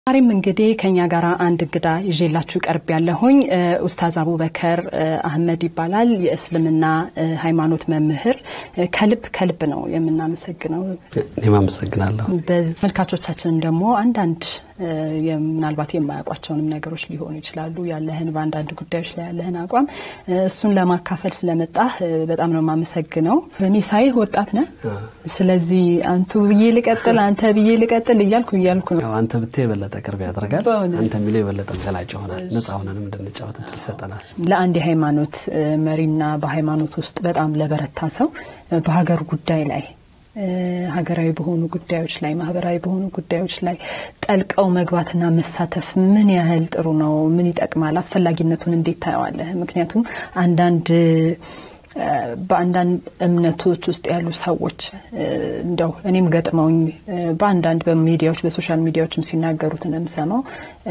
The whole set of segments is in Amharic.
ዛሬም እንግዲህ ከኛ ጋር አንድ እንግዳ ይዤላችሁ ቀርብ ያለሁኝ ኡስታዝ አቡበከር አህመድ ይባላል። የእስልምና ሃይማኖት መምህር። ከልብ ከልብ ነው የምናመሰግነው። እኔም አመሰግናለሁ። መልካቾቻችንን ደግሞ አንዳንድ ምናልባት የማያውቋቸውንም ነገሮች ሊሆኑ ይችላሉ። ያለህን በአንዳንድ ጉዳዮች ላይ ያለህን አቋም እሱን ለማካፈል ስለመጣህ በጣም ነው የማመሰግነው። እኔ ሳይህ ወጣት ነህ። ስለዚህ አንቱ ብዬ ልቀጥል፣ አንተ ብዬ ልቀጥል እያልኩ እያልኩ ነው። አንተ ብትይ የበለጠ ቅርብ ያደርጋል። አንተ የሚለው የበለጠ ገላጭ ይሆናል። ነጻ ሆነንም እንድንጫወት እድል ይሰጠናል። ለአንድ የሃይማኖት መሪና በሃይማኖት ውስጥ በጣም ለበረታ ሰው በሀገር ጉዳይ ላይ ሀገራዊ በሆኑ ጉዳዮች ላይ ማህበራዊ በሆኑ ጉዳዮች ላይ ጠልቀው መግባትና መሳተፍ ምን ያህል ጥሩ ነው? ምን ይጠቅማል? አስፈላጊነቱን እንዴት ታየዋለህ? ምክንያቱም አንዳንድ በአንዳንድ እምነቶች ውስጥ ያሉ ሰዎች እንደው እኔም ገጥመውኝ በአንዳንድ በሚዲያዎች በሶሻል ሚዲያዎችም ሲናገሩት እንደምሰማው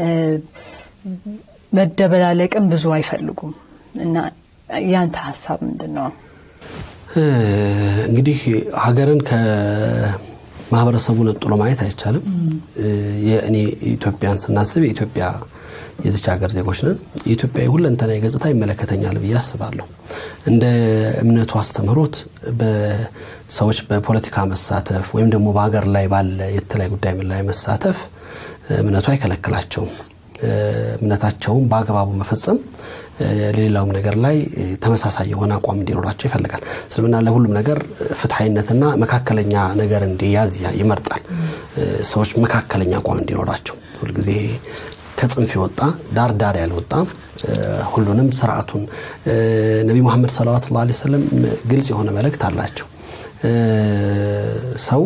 መደበላለቅም ብዙ አይፈልጉም እና ያንተ ሀሳብ ምንድን ነው? እንግዲህ ሀገርን ከማህበረሰቡ ነጥሎ ማየት አይቻልም። የእኔ ኢትዮጵያን ስናስብ የኢትዮጵያ የዚች ሀገር ዜጎች ነን። የኢትዮጵያ ሁለንተናዊ ገጽታ ይመለከተኛል ብዬ አስባለሁ። እንደ እምነቱ አስተምህሮት በሰዎች በፖለቲካ መሳተፍ ወይም ደግሞ በሀገር ላይ ባለ የተለያዩ ጉዳይ ላይ መሳተፍ እምነቱ አይከለክላቸውም። እምነታቸውን በአግባቡ መፈጸም ለሌላውም ነገር ላይ ተመሳሳይ የሆነ አቋም እንዲኖራቸው ይፈልጋል። እስልምና ለሁሉም ነገር ፍትሐዊነትና መካከለኛ ነገር እንዲያዝ ይመርጣል። ሰዎች መካከለኛ አቋም እንዲኖራቸው ሁልጊዜ ከጽንፍ የወጣ ዳር ዳር ያልወጣ ሁሉንም ስርዓቱን ነቢ ሙሐመድ ሰለዋት ላ ሰለም ግልጽ የሆነ መልእክት አላቸው። ሰው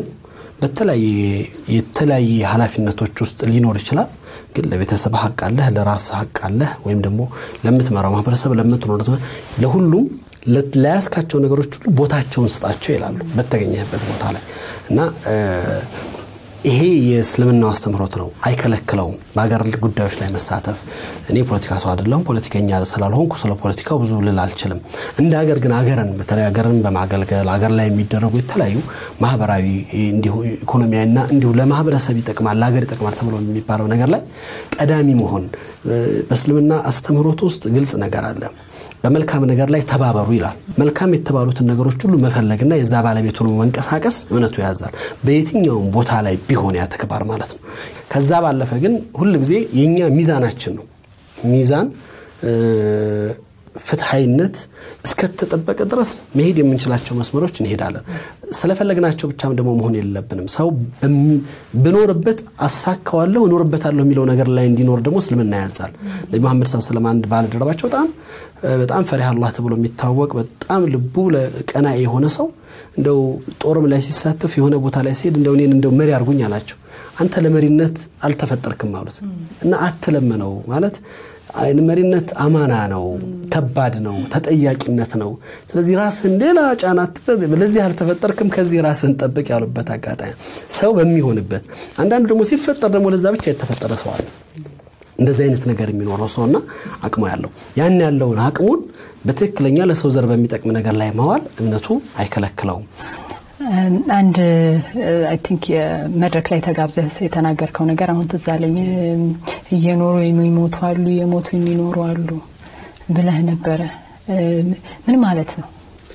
የተለያየ ኃላፊነቶች ውስጥ ሊኖር ይችላል። ግን ለቤተሰብ ሀቅ አለህ፣ ለራስ ሀቅ አለህ፣ ወይም ደግሞ ለምትመራው ማህበረሰብ ለምትኖር ለሁሉም ለያዝካቸው ነገሮች ሁሉ ቦታቸውን ስጣቸው ይላሉ በተገኘበት ቦታ ላይ እና ይሄ የእስልምናው አስተምህሮት ነው። አይከለክለውም በሀገር ጉዳዮች ላይ መሳተፍ። እኔ ፖለቲካ ሰው አይደለሁም። ፖለቲከኛ ስላልሆንኩ ስለ ፖለቲካው ብዙ ልል አልችልም። እንደ ሀገር ግን ሀገርን በተለይ ሀገርን በማገልገል ሀገር ላይ የሚደረጉ የተለያዩ ማህበራዊ እንዲሁ ኢኮኖሚያዊና እንዲሁ ለማህበረሰብ ይጠቅማል ለሀገር ይጠቅማል ተብሎ የሚባለው ነገር ላይ ቀዳሚ መሆን በእስልምና አስተምህሮት ውስጥ ግልጽ ነገር አለ። በመልካም ነገር ላይ ተባበሩ ይላል። መልካም የተባሉትን ነገሮች ሁሉ መፈለግና የዛ ባለቤት ሆኖ መንቀሳቀስ እምነቱ ያዛል። በየትኛውም ቦታ ላይ ቢሆን ያ ተግባር ማለት ነው። ከዛ ባለፈ ግን ሁል ጊዜ የእኛ ሚዛናችን ነው ሚዛን ፍትሐዊነት እስከተጠበቀ ድረስ መሄድ የምንችላቸው መስመሮች እንሄዳለን። ስለፈለግናቸው ብቻም ደግሞ መሆን የለብንም። ሰው ብኖርበት አሳካዋለሁ እኖርበታለሁ የሚለው ነገር ላይ እንዲኖር ደግሞ እስልምና ያዛል። ነቢ መሐመድ ስ ስለም አንድ ባልደረባቸው በጣም በጣም ፈሪሃ አላህ ተብሎ የሚታወቅ በጣም ልቡ ቀና የሆነ ሰው እንደው ጦርም ላይ ሲሳተፍ የሆነ ቦታ ላይ ሲሄድ እንደው እኔን እንደው መሪ አድርጉኝ አላቸው። አንተ ለመሪነት አልተፈጠርክም አሉት እና አትለምነው ማለት መሪነት አማና ነው፣ ከባድ ነው፣ ተጠያቂነት ነው። ስለዚህ ራስህን ሌላ ጫና ለዚህ አልተፈጠርክም፣ ከዚህ ራስህን ጠብቅ ያሉበት አጋጣሚ ሰው በሚሆንበት አንዳንዱ ደግሞ ሲፈጠር ደግሞ ለዛ ብቻ የተፈጠረ ሰው አለ። እንደዚህ አይነት ነገር የሚኖረው ሰውና አቅሙ ያለው ያን ያለውን አቅሙን በትክክለኛ ለሰው ዘር በሚጠቅም ነገር ላይ ማዋል እምነቱ አይከለክለውም። አንድ አይ ቲንክ የመድረክ ላይ ተጋብዘህ የተናገርከው ነገር አሁን ትዝ አለኝ። እየኖሩ የሚሞቱ አሉ፣ የሞቱ የሚኖሩ አሉ ብለህ ነበረ። ምን ማለት ነው?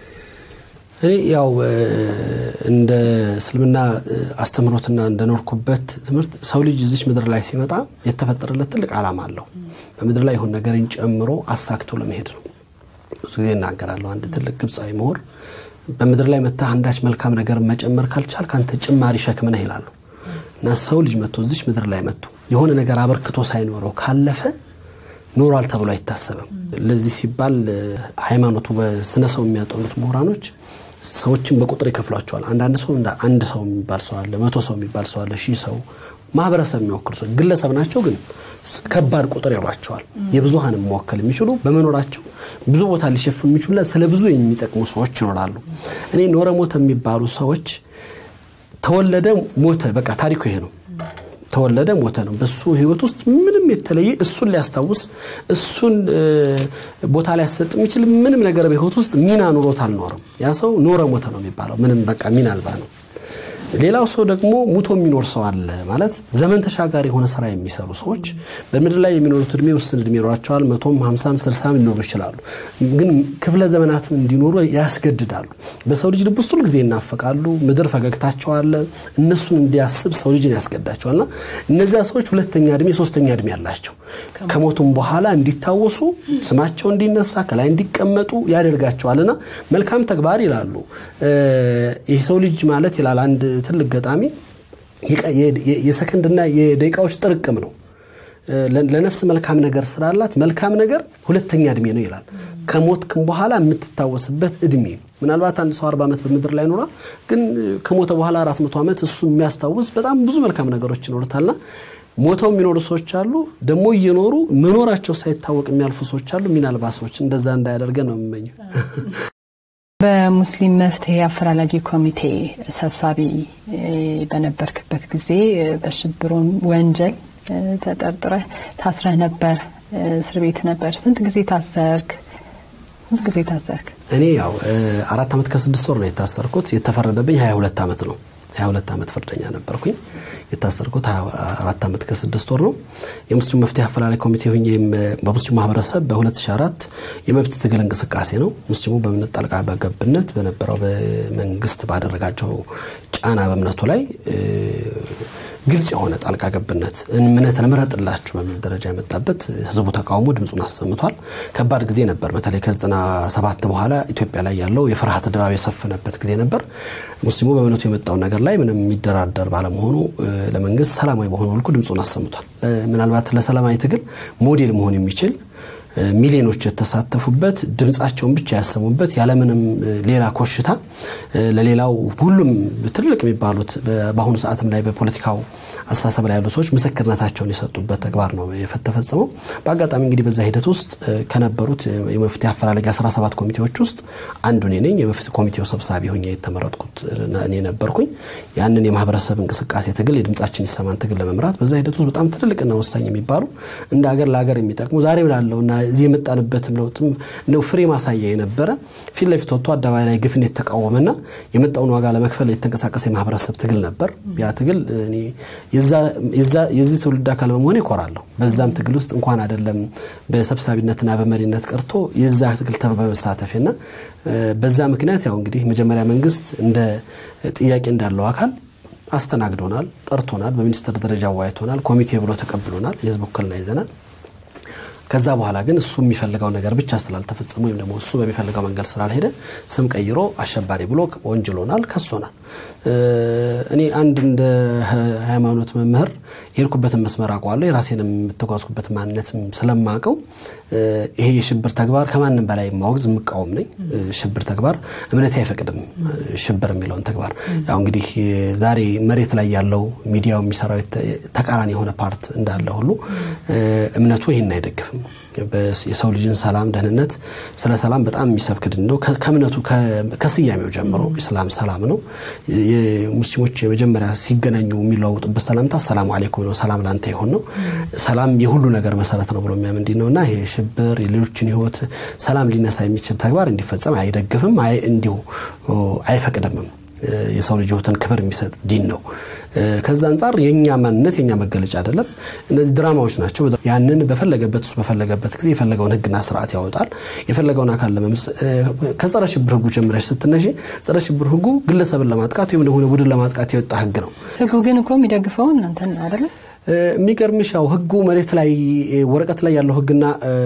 እኔ ያው እንደ እስልምና አስተምህሮትና እንደኖርኩበት ትምህርት ሰው ልጅ እዚች ምድር ላይ ሲመጣ የተፈጠረለት ትልቅ ዓላማ አለው። በምድር ላይ የሆን ነገርን ጨምሮ አሳክቶ ለመሄድ ነው። ብዙ ጊዜ እናገራለሁ። አንድ ትልቅ ግብፃዊ ምሁር በምድር ላይ መታ አንዳች መልካም ነገር መጨመር ካልቻል ከአንተ ጭማሪ ሸክም ነህ ይላሉ። እና ሰው ልጅ መጥቶ እዚች ምድር ላይ መጥቶ የሆነ ነገር አበርክቶ ሳይኖረው ካለፈ ኖሯል ተብሎ አይታሰብም። ለዚህ ሲባል ሃይማኖቱ በስነ ሰው የሚያጠኑት ምሁራኖች ሰዎችን በቁጥር ይከፍሏቸዋል። አንዳንድ ሰው አንድ ሰው የሚባል ሰው አለ፣ መቶ ሰው የሚባል ሰው አለ፣ ሺህ ሰው ማህበረሰብ የሚወክሉ ሰው ግለሰብ ናቸው፣ ግን ከባድ ቁጥር ይሏቸዋል። የብዙሀንም መወከል የሚችሉ በመኖራቸው ብዙ ቦታ ሊሸፍኑ የሚችሉ ስለ ብዙ የሚጠቅሙ ሰዎች ይኖራሉ። እኔ ኖረ ሞተ የሚባሉ ሰዎች ተወለደ ሞተ፣ በቃ ታሪኩ ይሄ ነው። ተወለደ ሞተ ነው። በሱ ህይወት ውስጥ ምንም የተለየ እሱን ሊያስታውስ እሱን ቦታ ሊያሰጥ የሚችል ምንም ነገር በህይወት ውስጥ ሚና ኑሮት አልኖርም። ያ ሰው ኖረ ሞተ ነው የሚባለው። ምንም በቃ ሚና አልባ ነው። ሌላው ሰው ደግሞ ሙቶ የሚኖር ሰው አለ ማለት ዘመን ተሻጋሪ የሆነ ስራ የሚሰሩ ሰዎች በምድር ላይ የሚኖሩት እድሜ ውስን እድሜ ይኖራቸዋል። መቶም ሀምሳም ስልሳም ሊኖሩ ይችላሉ። ግን ክፍለ ዘመናትም እንዲኖሩ ያስገድዳሉ። በሰው ልጅ ልብ ውስጥ ሁልጊዜ ይናፈቃሉ። ምድር ፈገግታቸው አለ። እነሱን እንዲያስብ ሰው ልጅን ያስገዳቸዋል እና እነዚያ ሰዎች ሁለተኛ እድሜ ሶስተኛ እድሜ አላቸው። ከሞቱም በኋላ እንዲታወሱ ስማቸው እንዲነሳ ከላይ እንዲቀመጡ ያደርጋቸዋልና መልካም ተግባር ይላሉ። ይህ ሰው ልጅ ማለት ይላል አንድ ትልቅ ገጣሚ የሰከንድና የደቂቃዎች ጥርቅም ነው። ለነፍስ መልካም ነገር ስላላት መልካም ነገር ሁለተኛ እድሜ ነው ይላል። ከሞትክም በኋላ የምትታወስበት እድሜ ምናልባት አንድ ሰው አርባ ዓመት በምድር ላይ ኖሯል። ግን ከሞተ በኋላ አራት መቶ ዓመት እሱ የሚያስታውስ በጣም ብዙ መልካም ነገሮች ይኖሩታልና ሞተው የሚኖሩ ሰዎች አሉ። ደግሞ እየኖሩ መኖራቸው ሳይታወቅ የሚያልፉ ሰዎች አሉ። ሚናልባ ሰዎች እንደዛ እንዳያደርገን ነው የምመኘው። በሙስሊም መፍትሄ አፈላላጊ ኮሚቴ ሰብሳቢ በነበርክበት ጊዜ በሽብር ወንጀል ተጠርጥረህ ታስረህ ነበር። እስር ቤት ነበር። ስንት ጊዜ ታሰርክ? ስንት ጊዜ ታሰርክ? እኔ ያው አራት ዓመት ከስድስት ወር ነው የታሰርኩት። የተፈረደብኝ ሀያ ሁለት ዓመት ነው። ሀያ ሁለት ዓመት ፍርደኛ ነበርኩኝ። የታሰርኩት አራት ዓመት ከስድስት ወር ነው። የሙስሊም መፍትሄ አፈላላይ ኮሚቴ ሁኜ በሙስሊም ማህበረሰብ በ2004 የመብት ትግል እንቅስቃሴ ነው ሙስሊሙ በእምነት ጣልቃ በገብነት በነበረው በመንግስት ባደረጋቸው ጫና በእምነቱ ላይ ግልጽ የሆነ ጣልቃ ገብነት እምነት ልምረጥላችሁ በሚል ደረጃ የመጣበት ህዝቡ ተቃውሞ ድምፁን አሰምቷል። ከባድ ጊዜ ነበር። በተለይ ከዘጠና ሰባት በኋላ ኢትዮጵያ ላይ ያለው የፍርሃት ድባብ የሰፈነበት ጊዜ ነበር። ሙስሊሙ በእምነቱ የመጣውን ነገር ላይ ምንም የሚደራደር ባለመሆኑ ለመንግስት ሰላማዊ በሆነ መልኩ ድምፁን አሰምቷል። ምናልባት ለሰላማዊ ትግል ሞዴል መሆን የሚችል ሚሊዮኖች የተሳተፉበት ድምፃቸውን ብቻ ያሰሙበት ያለምንም ሌላ ኮሽታ ለሌላው ሁሉም ትልቅ የሚባሉት በአሁኑ ሰዓትም ላይ በፖለቲካው አስተሳሰብ ላይ ያሉ ሰዎች ምስክርነታቸውን የሰጡበት ተግባር ነው የተፈጸመው። በአጋጣሚ እንግዲህ በዛ ሂደት ውስጥ ከነበሩት የመፍትሄ አፈላላጊ 17 ኮሚቴዎች ውስጥ አንዱ እኔ ነኝ። የመፍትሄ ኮሚቴው ሰብሳቢ ሆኜ የተመረጥኩት እኔ ነበርኩኝ። ያንን የማህበረሰብ እንቅስቃሴ ትግል የድምጻችን ይሰማን ትግል ለመምራት በዛ ሂደት ውስጥ በጣም ትልልቅና ወሳኝ የሚባሉ እንደ ሀገር ለሀገር የሚጠቅሙ ዛሬ ላለውና እዚህ የመጣንበትም ለውጥም ነው ፍሬ ማሳያ የነበረ ፊት ለፊት ወጥቶ አደባባይ ላይ ግፍን የተቃወመና የመጣውን ዋጋ ለመክፈል የተንቀሳቀሰ የማህበረሰብ ትግል ነበር። ያ ትግል የዚህ ትውልድ አካል በመሆን ይኮራለሁ። በዛም ትግል ውስጥ እንኳን አይደለም በሰብሳቢነትና በመሪነት ቀርቶ የዛ ትግል በመሳተፌና በዛ ምክንያት ያው እንግዲህ መጀመሪያ መንግስት እንደ ጥያቄ እንዳለው አካል አስተናግዶናል፣ ጠርቶናል፣ በሚኒስትር ደረጃ አዋይቶናል፣ ኮሚቴ ብሎ ተቀብሎናል፣ የህዝብ ውክልና ይዘናል። ከዛ በኋላ ግን እሱ የሚፈልገው ነገር ብቻ ስላልተፈጸመ ወይም ደግሞ እሱ በሚፈልገው መንገድ ስላልሄደ ስም ቀይሮ አሸባሪ ብሎ ወንጅሎናል፣ ከሶናል። እኔ አንድ እንደ ሃይማኖት መምህር የሄድኩበትን መስመር አውቀዋለሁ። የራሴንም የምተጓዝኩበት ማንነትም ስለማውቀው ይሄ የሽብር ተግባር ከማንም በላይ የማወግዝ የምቃወም ነኝ። ሽብር ተግባር እምነቴ አይፈቅድም። ሽብር የሚለውን ተግባር ያው እንግዲህ ዛሬ መሬት ላይ ያለው ሚዲያው የሚሰራው ተቃራኒ የሆነ ፓርት እንዳለ ሁሉ እምነቱ ይህን አይደግፍም። የሰው ልጅን ሰላም፣ ደህንነት፣ ስለ ሰላም በጣም የሚሰብክ ድን ነው። ከእምነቱ ከስያሜው ጀምሮ ኢስላም ሰላም ነው። የሙስሊሞች የመጀመሪያ ሲገናኙ የሚለዋውጡበት ሰላምታ ሰላሙ አሌይኩም ነው። ሰላም ላንተ ይሆን ነው። ሰላም የሁሉ ነገር መሰረት ነው ብሎ የሚያምን ዲን ነው እና ይሄ ሽብር የሌሎችን ህይወት ሰላም ሊነሳ የሚችል ተግባር እንዲፈጸም አይደግፍም፣ እንዲሁ አይፈቅድምም። የሰው ልጅ ህይወትን ክብር የሚሰጥ ዲን ነው። ከዛ አንጻር የእኛ ማንነት የእኛ መገለጫ አይደለም። እነዚህ ድራማዎች ናቸው። ያንን በፈለገበት ውስጥ በፈለገበት ጊዜ የፈለገውን ህግና ስርዓት ያወጣል። የፈለገውን አካል ለመምስ ከጸረ ሽብር ህጉ ጀምረሽ ስትነሺ ጸረ ሽብር ህጉ ግለሰብን ለማጥቃት ወይም ደግሞ ቡድን ለማጥቃት የወጣ ህግ ነው። ህጉ ግን እኮ የሚደግፈው እናንተን ነው አይደለም? የሚገርምሽ ያው ህጉ መሬት ላይ ወረቀት ላይ ያለው ህግና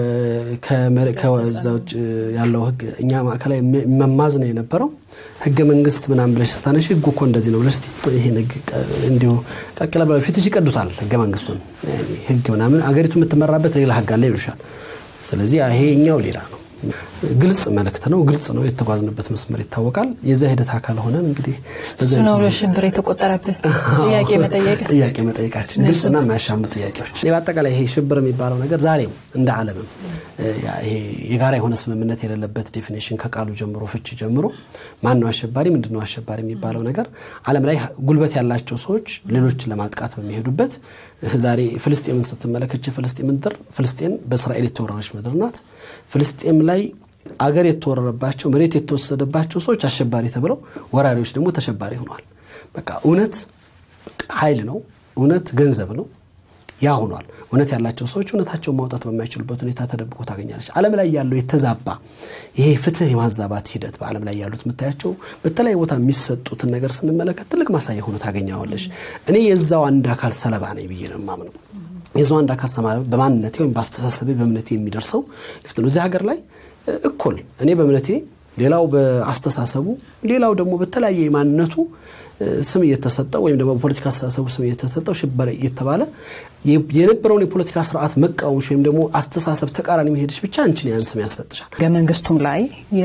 ከዛ ውጭ ያለው ህግ እኛ ማዕከላዊ መማዝ ነው የነበረው። ህገ መንግስት ምናምን ብለሽ ስታነሽ ህጉ እኮ እንደዚህ ነው ብለሽ ይሄን ህግ እንዲሁ ቀቅለ ብለ ፊትሽ ይቀዱታል። ህገ መንግስቱን ህግ ምናምን አገሪቱ የምትመራበት ሌላ ህግ አለ ይሉሻል። ስለዚህ ይሄ እኛው ሌላ ነው። ግልጽ መልእክት ነው። ግልጽ ነው። የተጓዝንበት መስመር ይታወቃል። የዛ ሂደት አካል ሆነን እንግዲህ እሱ ነው ሽብር የተቆጠረብህ ጥያቄ መጠየቅ ጥያቄ መጠየቃችን ግልጽና የማያሻሙ ጥያቄዎች። በአጠቃላይ ይሄ ሽብር የሚባለው ነገር ዛሬም እንደ ዓለምም ይሄ የጋራ የሆነ ስምምነት የሌለበት ዴፊኔሽን ከቃሉ ጀምሮ ፍቺ ጀምሮ ማን ነው አሸባሪ፣ ምንድን ነው አሸባሪ የሚባለው ነገር ዓለም ላይ ጉልበት ያላቸው ሰዎች ሌሎች ለማጥቃት በሚሄዱበት ዛሬ ፍልስጤምን ስትመለከች ፍልስጤም ምድር ፍልስጤን በእስራኤል የተወረረች ምድር ናት። ፍልስጤም ላይ አገር የተወረረባቸው መሬት የተወሰደባቸው ሰዎች አሸባሪ ተብለው ወራሪዎች ደግሞ ተሸባሪ ሆነዋል። በቃ እውነት ኃይል ነው። እውነት ገንዘብ ነው። ያ ሆኗል። እውነት ያላቸው ሰዎች እውነታቸውን ማውጣት በማይችሉበት ሁኔታ ተደብቆ ታገኛለች። ዓለም ላይ ያለው የተዛባ ይሄ ፍትህ የማዛባት ሂደት በዓለም ላይ ያሉት የምታያቸው በተለያዩ ቦታ የሚሰጡትን ነገር ስንመለከት ትልቅ ማሳያ ሆኖ ታገኘዋለች። እኔ የዛው አንድ አካል ሰለባ ነኝ ብዬ ነው የማምነው። የዛው አንድ አካል ሰለባ በማንነቴ ወይም በአስተሳሰቤ በእምነቴ የሚደርሰው ልፍት ነው። እዚህ ሀገር ላይ እኩል እኔ በእምነቴ ሌላው በአስተሳሰቡ ሌላው ደግሞ በተለያየ ማንነቱ ስም እየተሰጠው ወይም ደግሞ በፖለቲካ አስተሳሰቡ ስም እየተሰጠው ሽበረ እየተባለ የነበረውን የፖለቲካ ስርዓት መቃወምሽ ወይም ደግሞ አስተሳሰብ ተቃራኒ መሄድሽ ብቻ አንቺን ያን ስም ያሰጥሻል። ህገ መንግስቱም ላይ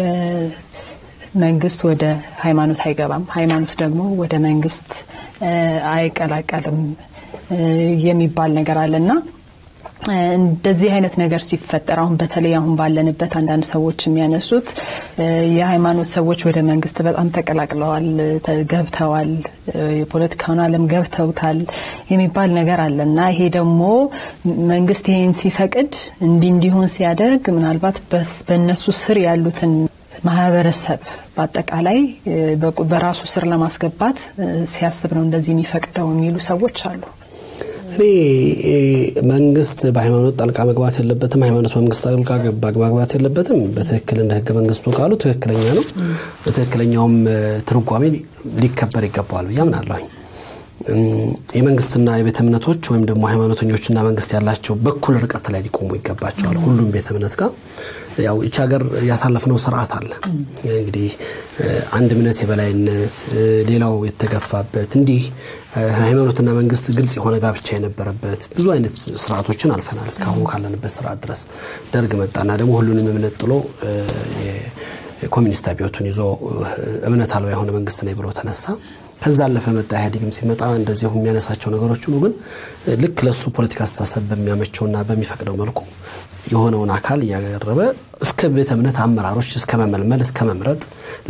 መንግስት ወደ ሃይማኖት አይገባም፣ ሃይማኖት ደግሞ ወደ መንግስት አይቀላቀልም የሚባል ነገር አለና እንደዚህ አይነት ነገር ሲፈጠር አሁን በተለይ አሁን ባለንበት አንዳንድ ሰዎች የሚያነሱት የሃይማኖት ሰዎች ወደ መንግስት በጣም ተቀላቅለዋል፣ ገብተዋል፣ የፖለቲካውን ዓለም ገብተውታል የሚባል ነገር አለ እና ይሄ ደግሞ መንግስት ይሄን ሲፈቅድ እንዲህ እንዲሆን ሲያደርግ ምናልባት በእነሱ ስር ያሉትን ማህበረሰብ በአጠቃላይ በራሱ ስር ለማስገባት ሲያስብ ነው እንደዚህ የሚፈቅደው የሚሉ ሰዎች አሉ። እኔ መንግስት በሃይማኖት ጣልቃ መግባት የለበትም፣ ሃይማኖት በመንግስት ጣልቃ መግባት የለበትም። በትክክል እንደ ህገ መንግስቱ ቃሉ ትክክለኛ ነው። በትክክለኛውም ትርጓሜ ሊከበር ይገባዋል ብዬ አምናለሁኝ። የመንግስትና የቤተ እምነቶች ወይም ደግሞ ሃይማኖተኞችና መንግስት ያላቸው በኩል ርቀት ላይ ሊቆሙ ይገባቸዋል። ሁሉም ቤተ እምነት ጋር ያው ይቺ ሀገር ያሳለፍነው ስርዓት አለ። እንግዲህ አንድ እምነት የበላይነት፣ ሌላው የተገፋበት እንዲህ ሃይማኖትና መንግስት ግልጽ የሆነ ጋብቻ የነበረበት ብዙ አይነት ስርዓቶችን አልፈናል። እስካሁን ካለንበት ስርዓት ድረስ ደርግ መጣና ደግሞ ሁሉንም እምነት ጥሎ የኮሚኒስት አብዮቱን ይዞ እምነት አልባ የሆነ መንግስት ነኝ ብሎ ተነሳ። ከዛ አለፈ መጣ። ኢህአዴግም ሲመጣ እንደዚሁ የሚያነሳቸው ነገሮች ሁሉ ግን ልክ ለሱ ፖለቲካ አስተሳሰብ በሚያመቸውና በሚፈቅደው መልኩ የሆነውን አካል እያቀረበ እስከ ቤተ እምነት አመራሮች እስከ መመልመል እስከ መምረጥ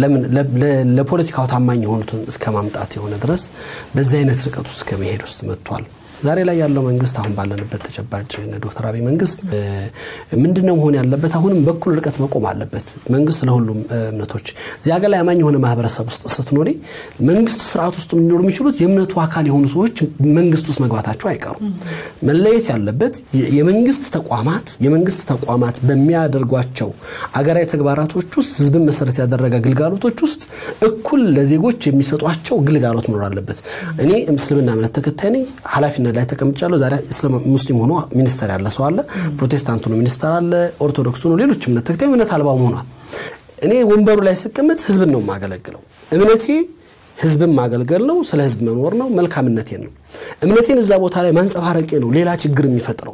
ለፖለቲካው ታማኝ የሆኑትን እስከ ማምጣት የሆነ ድረስ በዚህ አይነት ርቀት ውስጥ ከመሄድ ውስጥ መጥቷል። ዛሬ ላይ ያለው መንግስት አሁን ባለንበት ተጨባጭ ዶክተር አብይ መንግስት ምንድነው መሆን ያለበት? አሁንም በኩል ርቀት መቆም አለበት። መንግስት ለሁሉም እምነቶች እዚህ ሀገር ላይ አማኝ የሆነ ማህበረሰብ ውስጥ ስትኖሪ መንግስት ስርዓት ውስጥ ሊኖሩ የሚችሉት የእምነቱ አካል የሆኑ ሰዎች መንግስት ውስጥ መግባታቸው አይቀሩም። መለየት ያለበት የመንግስት ተቋማት የመንግስት ተቋማት በሚያደርጓቸው አገራዊ ተግባራቶች ውስጥ ህዝብን መሰረት ያደረገ ግልጋሎቶች ውስጥ እኩል ለዜጎች የሚሰጧቸው ግልጋሎት መኖር አለበት። እኔ እስልምና እምነት ተከታይ ነኝ። ኃላፊነት ላይ ተቀምጫለሁ። ዛሬ ሙስሊም ሆኖ ሚኒስተር ያለ ሰው አለ። ፕሮቴስታንቱ ነው ሚኒስተር አለ። ኦርቶዶክሱ ነው፣ ሌሎች እምነት ተከታይ እምነት አልባው ሆኗል። እኔ ወንበሩ ላይ ስቀመጥ ህዝብን ነው የማገለግለው። እምነቴ ህዝብን ማገልገል ነው። ስለ ህዝብ መኖር ነው። መልካምነቴን ነው። እምነቴን እዛ ቦታ ላይ ማንጸባረቄ ነው ሌላ ችግር የሚፈጥረው።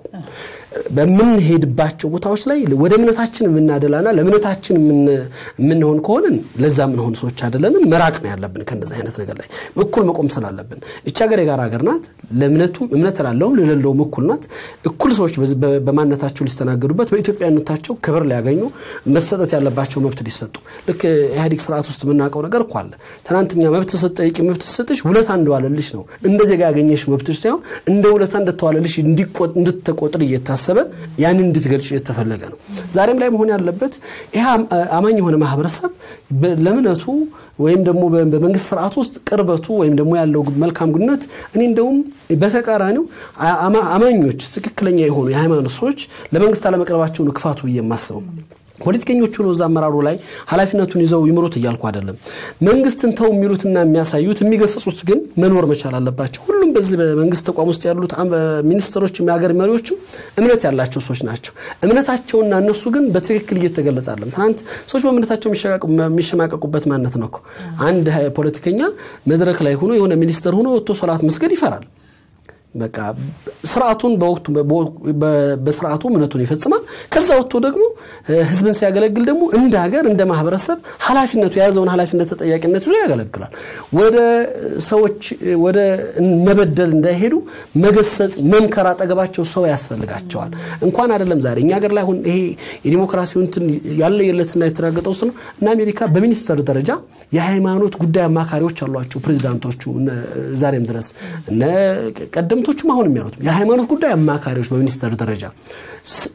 በምንሄድባቸው ቦታዎች ላይ ወደ እምነታችን የምናደላና ለእምነታችን የምንሆን ከሆንን ለዛ የምንሆን ሰዎች አይደለንም። መራቅ ነው ያለብን ከእንደዚህ አይነት ነገር ላይ እኩል መቆም ስላለብን። እቺ ሀገር የጋራ ሀገር ናት። ለእምነቱም እምነት ላለውም ለሌለውም እኩል ናት። እኩል ሰዎች በማንነታቸው ሊስተናገዱበት፣ በኢትዮጵያነታቸው ክብር ሊያገኙ፣ መሰጠት ያለባቸው መብት ሊሰጡ ልክ ኢህአዴግ ስርዓት ውስጥ የምናውቀው ነገር እኮ አለ። ትናንትኛ መብት ስትጠይቂ መብት ስትሰጥሽ ውለታ እንደዋለልሽ ነው እንደ ዜጋ ያገኘሽ መብትሽ ሳይሆን እንደ ውለታ እንደተዋለልሽ እንድትቆጥር እየታሰበ ያንን እንድትገልጭ የተፈለገ ነው። ዛሬም ላይ መሆን ያለበት ይህ አማኝ የሆነ ማህበረሰብ ለእምነቱ ወይም ደግሞ በመንግስት ስርዓት ውስጥ ቅርበቱ ወይም ደግሞ ያለው መልካም ግንኙነት እኔ እንደውም በተቃራኒው አማኞች ትክክለኛ የሆኑ የሃይማኖት ሰዎች ለመንግስት አለመቅረባቸው ነው ክፋቱ ብዬ የማስበው። ፖለቲከኞቹ ነው እዛ አመራሩ ላይ ኃላፊነቱን ይዘው ይምሩት እያልኩ አይደለም። መንግስትን ተው የሚሉትና የሚያሳዩት የሚገሰጹት ግን መኖር መቻል አለባቸው። ሁሉም በዚህ በመንግስት ተቋም ውስጥ ያሉት ሚኒስትሮችም የሀገር መሪዎችም እምነት ያላቸው ሰዎች ናቸው። እምነታቸውና እነሱ ግን በትክክል እየተገለጸ አለም። ትናንት ሰዎች በእምነታቸው የሚሸማቀቁበት ማነት ነው እኮ አንድ ፖለቲከኛ መድረክ ላይ ሆኖ የሆነ ሚኒስትር ሆኖ ወጥቶ ሶላት መስገድ ይፈራል። በቃ ስርዓቱን በወቅቱ በስርዓቱ እምነቱን ይፈጽማል። ከዛ ወጥቶ ደግሞ ህዝብን ሲያገለግል ደግሞ እንደ ሀገር እንደ ማህበረሰብ ኃላፊነቱ የያዘውን ኃላፊነት ተጠያቂነት ይዞ ያገለግላል። ወደ ሰዎች ወደ መበደል እንዳይሄዱ መገሰጽ፣ መምከር አጠገባቸው ሰው ያስፈልጋቸዋል። እንኳን አይደለም ዛሬ እኛ ሀገር ላይ አሁን ይሄ የዲሞክራሲውን እንትን ያለ የለትና የተረጋገጠው ውስጥ ነው እና አሜሪካ በሚኒስተር ደረጃ የሃይማኖት ጉዳይ አማካሪዎች አሏቸው ፕሬዚዳንቶቹ ዛሬም ድረስ ቀደምቶቹም አሁን የሚያሉት የሃይማኖት ጉዳይ አማካሪዎች በሚኒስተር ደረጃ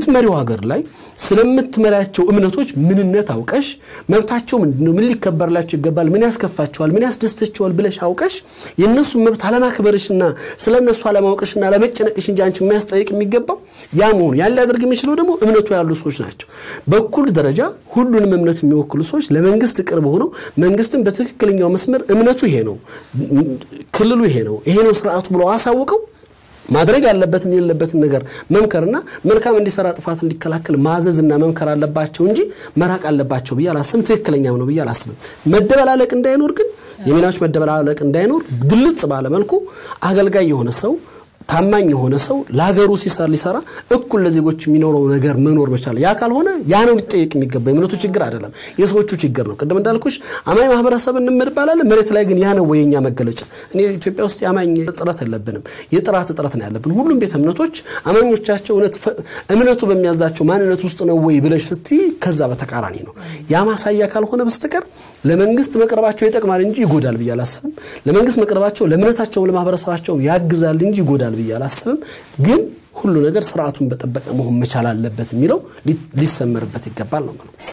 በምትመሪው ሀገር ላይ ስለምትመሪያቸው እምነቶች ምንነት አውቀሽ መብታቸው ምንድን ነው፣ ምን ሊከበርላቸው ይገባል፣ ምን ያስከፋቸዋል፣ ምን ያስደስተቸዋል ብለሽ አውቀሽ የእነሱን መብት አለማክበርሽና ስለ እነሱ አለማወቅሽና አለመጨነቅሽ እንጂ አንቺ የሚያስጠይቅ የሚገባው ያ መሆኑ ያን ሊያደርግ የሚችለው ደግሞ እምነቱ ያሉ ሰዎች ናቸው። በኩል ደረጃ ሁሉንም እምነት የሚወክሉ ሰዎች ለመንግስት ቅርብ ሆነው መንግስትን በትክክለኛው መስመር እምነቱ ይሄ ነው፣ ክልሉ ይሄ ነው፣ ይሄ ነው ስርዓቱ ብለው አሳውቀው ማድረግ ያለበትን የሌለበትን ነገር መምከርና መልካም እንዲሰራ ጥፋት እንዲከላከል ማዘዝና መምከር አለባቸው እንጂ መራቅ አለባቸው ብዬ አላስብም። ትክክለኛም ነው ብዬ አላስብም። መደበላለቅ እንዳይኖር ግን የሚናዎች መደበላለቅ እንዳይኖር ግልጽ ባለ መልኩ አገልጋይ የሆነ ሰው ታማኝ የሆነ ሰው ለሀገሩ ሲሰራ ሊሰራ እኩል ለዜጎች የሚኖረው ነገር መኖር መቻል። ያ ካልሆነ ያ ነው ሊጠየቅ የሚገባ የእምነቱ ችግር አይደለም፣ የሰዎቹ ችግር ነው። ቅድም እንዳልኩሽ አማኝ ማህበረሰብ እንባላለን። መሬት ላይ ግን ያ ነው ወይ የኛ መገለጫ? እኔ ኢትዮጵያ ውስጥ የአማኝ እጥረት የለብንም፣ የጥራት እጥረት ነው ያለብን። ሁሉም ቤተ እምነቶች አማኞቻቸው እምነቱ በሚያዛቸው ማንነት ውስጥ ነው ወይ ብለሽ ስትይ ከዛ በተቃራኒ ነው። ያ ማሳያ ካልሆነ በስተቀር ለመንግስት መቅረባቸው ይጠቅማል እንጂ ይጎዳል ብዬ አላስብም። ለመንግስት መቅረባቸው ለእምነታቸውም ለማህበረሰባቸውም ያግዛል እንጂ ይጎዳል ብዬ አላስብም። ግን ሁሉ ነገር ስርዓቱን በጠበቀ መሆን መቻል አለበት የሚለው ሊሰመርበት ይገባል ነው።